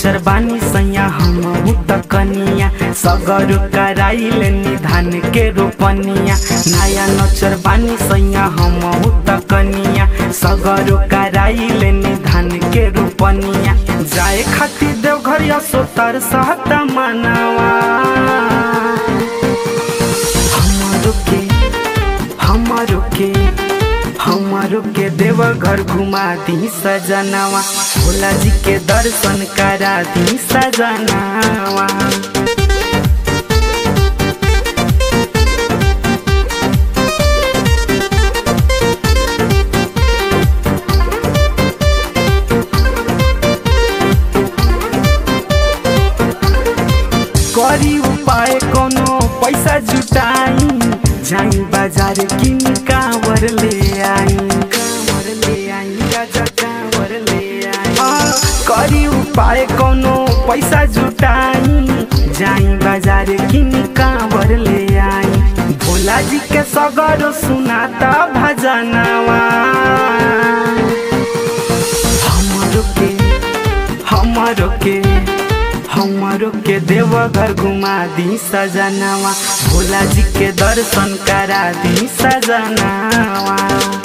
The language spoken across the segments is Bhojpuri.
नचर बानी सैया हम त कनिया सगर कराइल निधान के रोपनिया नया नचर बानी सैया हम त कनिया सगर कराइल निधान के रोपनिया जाए खातिर देवघर सोतर सहता मनावा हमारो के हमारो के हमारो के देवघर घुमा दी सजनावा भोला जी के दर्शन करा दी सजनावा करी उपाय कोनो पैसा जुटाई जाई बाजार किन कांवर ले आई कांवर ले आई गाजा कांवर ले आई आ, करी उपाय कोनो पैसा जुटाई जाई बाजार किन कांवर ले आई भोला जी के सगर सुनाता भजनवा हमारो के हमारो के हमारो के देवघर घुमा दी सजनावा भोला जी के दर्शन करा दी सजनावा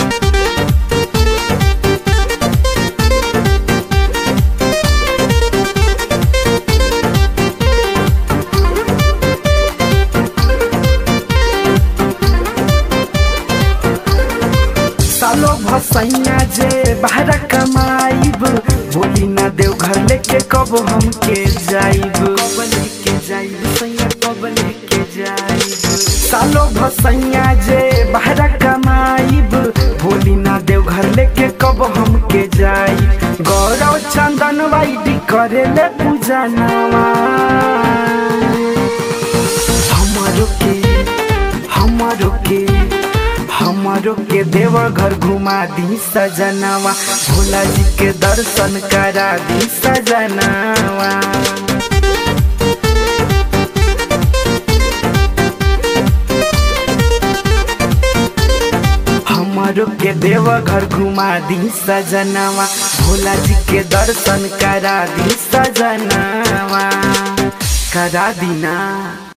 सालो भसैया जे बाहर कमाइब बोली ना देव घर लेके कब हमके जाइब कब लेके जाइब सैया कब लेके जाइब सालो भसैया जे बाहर कमाइब बोली ना देव घर लेके कब हमके जाइब गौरव चंदन वाइडी करे ले पूजा नवा हमारो के हमारो के हमारो के देवघर घुमा दी सजनावा भोला जी के दर्शन करा दी सजनावा हमारो के देवघर घुमा दी सजनावा भोला जी के दर्शन करा दी सजनावा करा दी ना